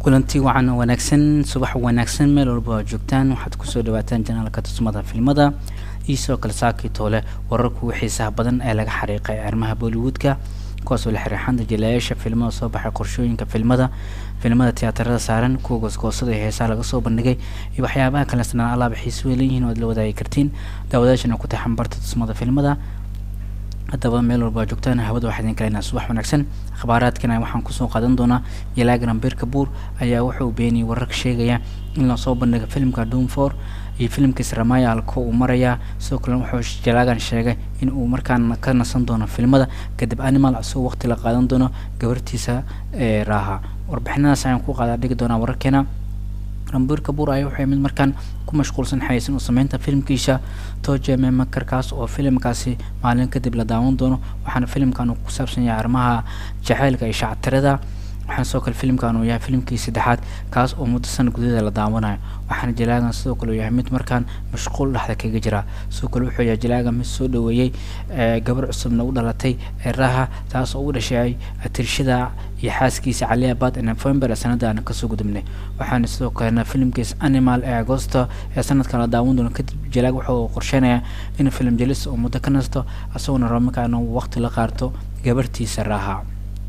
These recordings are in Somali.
kulanti wacan wanaagsan subax wanaagsan meel walba aad joogtaan waxaad kusoo dhawaataan janaalka tusmada filmada iyo sidoo kale saakii toole wararku xiisaha badan ee laga xariiqay arrimaha bollywoodka kuwaasoo la xiriixanta jilayaasha filmada soo baxay qorshooyinka filmada filmada tiyaatarada saaran kuwa goosgoosada ee heesaha laga soo bandhigay iyo waxyaabaha kale sanaan alaaba xiiso way leeyihiin oo aad la wadaagi kartiin daawadaashana ku taxan barta tusmada filmada haddaba meel walba ad joogtaan hawada waxaa idin kaleynaa subax wanaagsan akhbaaraadkana waxaan kusoo qaadan doonaa yalaagan beerka buur ayaa wuxuu beeniyay wararka sheegaya in lasoo bandhiga filimka doomfor iyo filimkiis ramaya halko uu marayaa sidoo kale wuxuu jalaagan sheegay in uu markaan ka nasan doono filmada kadib animal asagoo waqti la qaadan doono gabartiisa ee raaha warbixinadaas ayaan ku qaadaa dhigi doonaa wararkeena rambuur kabuur ayaa waxay mid markaan ku mashquulsan xayeysan oo sameynta filimkiisa tojeme makarkaas oo filimkaasi maalin kadib la daawan doono waxaana filimkan uu ku saabsan yahay arrimaha jaceylka iyo shactirada waxaana sidoo kale filimkan uu yahay filimkii saddexaad kaas oo muddo sana gudaheeda la daawanayo waxaana jalaagan sidoo kale uu yahay mid markaan mashquul dhexda kaga jira sidoo kale wuxuu yahay jalaagan mid soo dhaweeyey gabar cusubna u dhalatay eeraha taas oo u dhashay atirshada iyo xaaskiisa cali abad ee november ee sanada aan kasoo gudubnay waxaana sidoo kalena filimkiis animal ee agosto ee sanadkan la daawan doono kadib jalaag wuxuu qorsheynayaa in filim jelis oo muddo ka nasto isagoona rabo markaa inuu waqti la qaarto gabartiisa raaha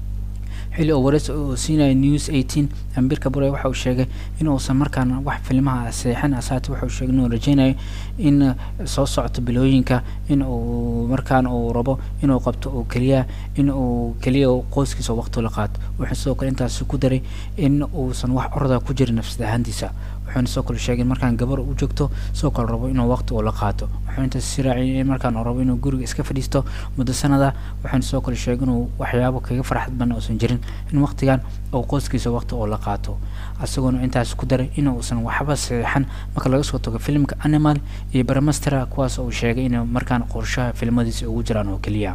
xilli oo wareys oo siinaya news eighteen ambir kabure waxa uu sheegay in uusan markaan wax filmaha seexin asaati wuxuu sheegay inuu rajeynayo in soo socto bilooyinka in uu markaan uu rabo inuu qabto oo keliya in uu keliya qoyskiisa waqti la qaato wuxuu sidoo kale intaasi ku daray in uusan wax orda ku jirin nafsad ahaantiisa wuxuuna sidoo kale sheegay in markaan gabar u joogto sidoo kale rabo inuu waqti uu la qaato wuxuu intaas si raaciyay in markaan uu rabo inuu guriga iska fadhiisto muddo sanada wuxuuna sidoo kale sheegay inuu waxyaabo kaga farxad badan uusan jirin in waqtigan uu qoyskiisa waqti uu la qaato isagoona intaas ku daray in uusan waxba saxiixan marka laga soo tago filimka animal iyo baramastera kuwaas uu sheegay in markaan qorshaha filmadiisa ugu jiraan oo keliya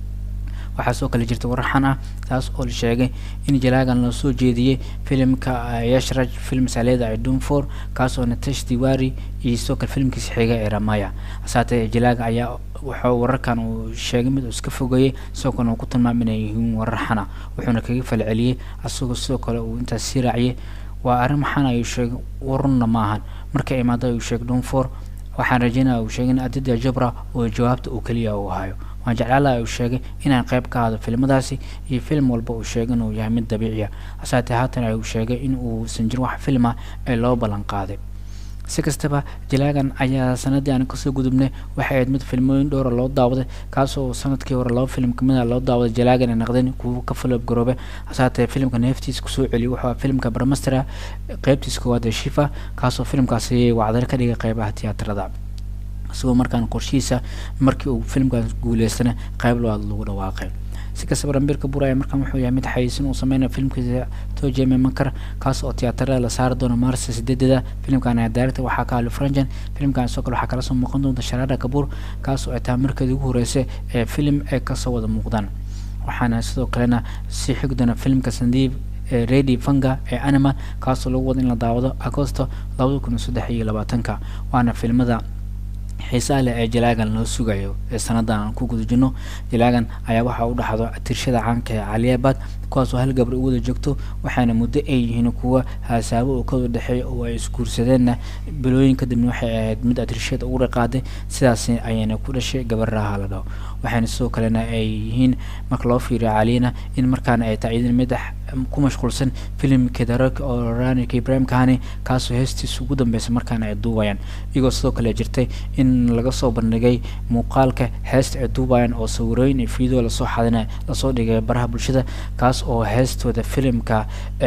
waxaa soo kale jirta waraxan ah taas oo la sheegay in jalaagan loo soo jeediyey filimka yashraj film saleeda ee doomfor kaas oo natash diwari iyo sidoo kale filimkiisa xiga ee ramaya hasaatee jalaaga ayaa wuxuu wararkan uu sheegay mid uu iska fogeeyey sidoo kale uu ku tilmaamay inay yihiin warar xana wuxuuna kaga falceliyey asagoo sidoo kale uu intaas sii raaciyey waa arrin maxan ayuu sheegay warunna maahan marka imaado ayuu sheegay doomfor waxaan rajeynaya uu sheegay in adida jabra oo jawaabta uu keliya uu hayo waan jeclaalaha uu sheegay inaan qayb ka hado filmadaasi iyo film walba uu sheegay inuu yahay mid dabiiciya hasaatee haatan uu sheegay in uusan jirin wax film ah ee loo ballan qaaday si kastaba jalaagan ayaa sanadii aan kasoo gudubnay waxay ahayd mid filmooyin dhowra loo daawaday kaasoo sanadkii hore laba film kamid a loo daawaday jalaagan ay naqdeen kuwa ka faloob garoobe hasaatee filmka neeftiisa kusoo celiyay wuxuu filmka barmastera qeybtiisa koowaad ee shifa kaasoo filmkaasi wacdare ka dhigay qeybaha tiyaatarada isagoo markaan qorshihiisa markii uu filmkan guuleystana qayb labaad lagu dhawaaqay si kastaba rambirka buraya markaan wuxuu yahay mid xayiisin uu sameynayo filmkiisa tojeme mankar kaas oo tiyaatarada la saari doono maarsa sideedada filimkan ayaa daarigta waxaa ka ali franjan filimkan sidoo kale waxaa kala soo muuqan doonta sharaada kabuur kaas oo ay tahay markeedii ugu horreysay ee filim ay kasoo wada muuqdaan waxaana sidoo kalena sii xigi doona filimka sandiib redi fanga ee animal kaasoo lagu wada in la daawado agosto labada kun iyo saddex iyo labaatanka waana filmada xiisaha leh ee jalaagan loo sugayo ee sanadan aan ku guda jirno jalaagan ayaa waxaa u dhaxdo tirshada caanka ee caliabad kuwaasoo hal gabar u wada joogto waxaana muddo ay yihiin kuwa haasaabo oo kawada dhexeeya oo ay isguursadeenna bilooyin kadibna waxay ahayd mid atirshada ugu raqaaday sidaas ayayna ku dhashay gabar raaha la dhaho waxaana sidoo kalena ay yihiin marka loo fiiriyo caliyana in markaana ay tahay idin mid ku mashquulsan filimkeeda rag oo ranika ibrahim kahani kaasoo heestiisa ugu dambeysa markaana ay duubayaan iyagoo sidoo kale jirtay in laga soo bandhigay muuqaalka heesta ay duubayaan oo sawirooyin iyo fiideo lasoo xadina lasoo dhigay baraha bulshada kaas oo heestooda filimka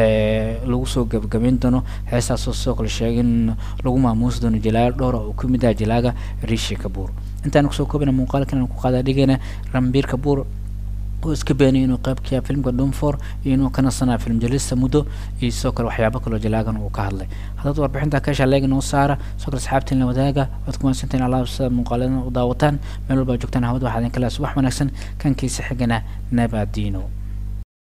lagu soo gabagabeyn doono heestaasoo sidoo kale sheegay in lagu maamuusi doono jalaaga dhowra oo kamid ah jalaaga rishi kabuur intaan kusoo koobana muuqaalkan aan ku qaadaa dhigana rambiir kabuur oo iska beenay inuu qayb ka yahay filmka doomfor iyo inuu ka nasanayo film jalista muddo iyo sidoo kale waxyaabo kaloo jalaagan uu ka hadlay haddaad warbixinta ka heshaa leega noo saara sidoo kale asxaabtiin la wadaaga waad ku mahadsantahin alaab sida muuqaaladan u daawataan meel walba joogtaan hawada waxaa idin kala subax wanaagsan kankiisa xigana nabadiino